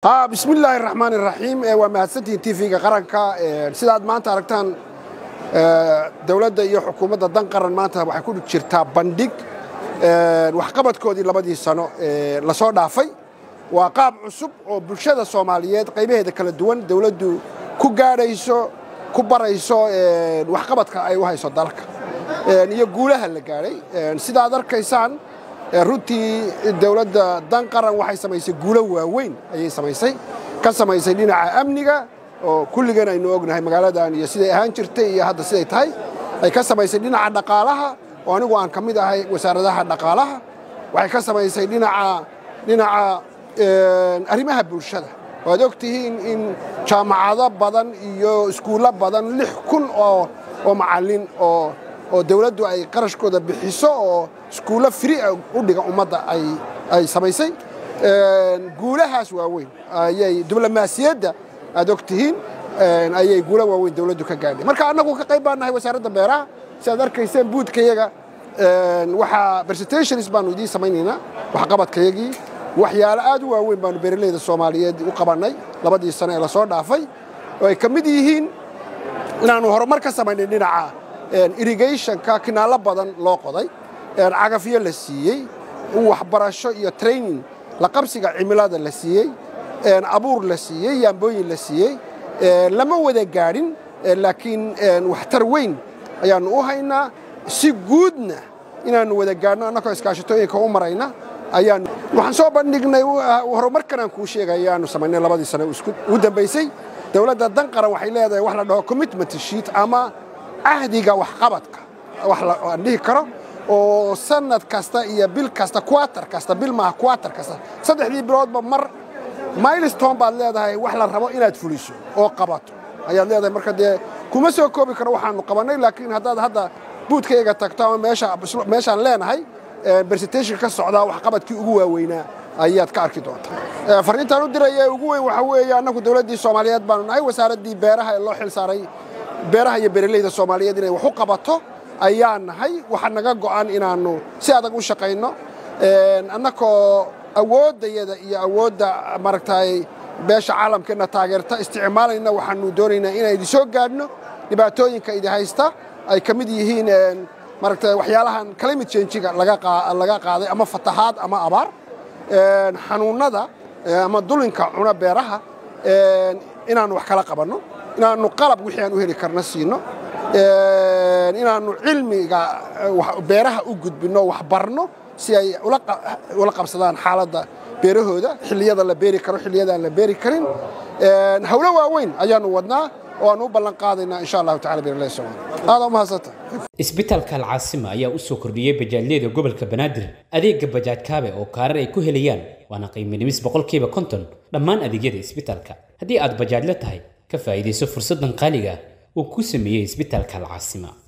bismi illaahi raxmaan iraxiim waa mahadsantihiin tv-ga qaranka sidaad maanta aragtaan dowladda iyo xukuumadda dan qaran maanta waxay ku jirtaa bandhig waxqabadkoodii labadii sano lasoo dhaafay waa qaab cusub oo bulshada soomaaliyeed qaybaheeda kala duwan dowladdu ku gaadhayso ku barayso waxqabadka ay u hayso dalka iyo guulaha la gaadhay sidaad arkaysaan runtii dowladda dan qaran waxay samaysay guulo waaweyn ayay samaysay ka samaysay dhinaca amniga oo kulligan aynu ognahay magaaladan iyo siday ahaan jirtay iyo hadda siday tahay ay ka samaysay dhinaca dhaqaalaha oo anigu aan ka mid ahay wasaaradaha dhaqaalaha waxay ka samaysay dhinaca dhinaca arrimaha bulshada waad og tihiin in jaamacado badan iyo iskuullo badan lix kun oo oo macallin oo oo dawladdu ay qarashkooda bixiso oo iskuullo fri u dhiga ummadda ay samaysay guulahaas waaweyn ayay diblomaasiyadda aad og tihiin ayay guula waaweyn dawladdu ka gaadhay marka annagu ka qayb baan nahay wasaaradda beeraha si aad arkayseen buudkayaga waxaa presentations baanu idiin samaynaynaa waxqabadkayagii waxyaalo aad u waaweyn baanu beeraleyda soomaaliyeed u qabannay labadii sano ee lasoo dhaafay oo ay ka mid yihiin inaannu horumar ka samaynay dhinaca irrigationka kinaallo badan loo qoday cagafyo la siiyey waxbarasho iyo training la qabsiga cimilada la siiyey abuur la siiyey yaambooyin la siiyey lama wada gaadhin laakiin waxtar weyn ayaannu u haynaa si guudna inaannu wada gaadhno annagoo iskaashatooyinka u marayna ayaan waxaan soo bandhignay horumarkan aan kuu sheegay ayaannu samaynay labadii sano ugu dambaysay dowladda dan qaran waxay leedahay wax la dhaho commitment sheet ama cahdiga waxqabadka wax aan dhihi karo oo sanad kasta iyo bil kasta quater kasta bil maaha quater kasta saddexdii biloodba mar milestone baad leedahay wax la rabo inaad fuliso oo qabato ayaad leedahay marka dee kuma soo koobi karo waxaanu qabannay laakiin haddaad hadda buudkayga tagto ama meeshaan leenahay presentation ka socdaa waxqabadkii ugu waaweynaa ayaad ka arki doontaa fariintaan u diraya ee ugu weyn waxaa weeye annagu dowladdii soomaaliyeed baanu nahay wasaaraddii beeraha ee loo xil saaray beeraha iyo beeraleyda soomaaliyeed inay wax u qabato ayaa nahay waxaa naga go'an inaannu si adag u shaqayno annakoo awooddayada iyo awoodda maaragtay beesha caalamkeenna taageerta isticmaalayna waxaannu doonaynaa inaan idin soo gaadhno dhibaatooyinka idi haysta ay ka mid yihiin maaragtay waxyaalahan climate change-ga laga qaaday ama fatahaad ama abaar xanuunnada ama dulinka cuna beeraha inaannu wax kala qabanno inaannu qalab wixii aan u heli karna siino inaannu cilmiga beeraha u gudbinno wax barno si ay ula qabsadaan xaaladda beerahooda xilliyada la beeri karo xilliyada aan la beeri karin hawlo waaweyn ayaannu wadnaa oo aan u ballan qaadaynaa insha allahu tacala beeraleyda soomaaliya aada u mahadsanta isbitaalka alcaasima ayaa u soo kordhiyey bajaajyada gobolka banaadir adeega bajaaj kaabe oo kaarar ay ku helayaan waana qiimo dhimis boqolkiiba konton dhammaan adeegyada isbitaalka haddii aad bajaajla tahay ka faa'iidayso fursaddan qaaliga uu ku sameeyey isbitaalka alcaasima